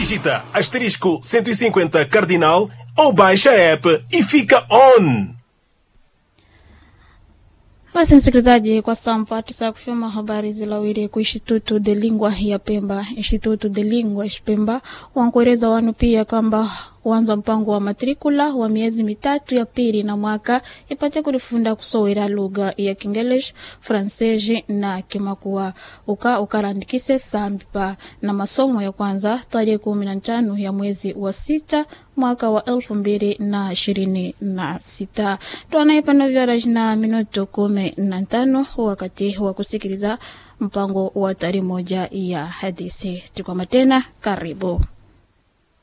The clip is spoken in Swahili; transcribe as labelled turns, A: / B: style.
A: digita asterisco 150 cardinal ou baixa a app e fica on.
B: Basi msikilizaji, kwa sampa tusa kufyoma habari zilawiri ku Instituto de Lingua ya Pemba. Instituto de Lingua Pemba wankueleza wanu pia kwamba wanza mpango wa matrikula wa miezi mitatu ya pili na mwaka ipate kulifunda kusowera lugha ya Kingelish, Fransezi na Kimakua uka ukarandikise sampa na masomo ya kwanza tarehe kumi na tano ya mwezi wa sita mwaka wa elfu mbili na ishirini na sita twanaipano vyaraji na minuto kumi na tano wakati wa kusikiliza mpango wa tari moja ya hadithi. Tukwama tena, karibu.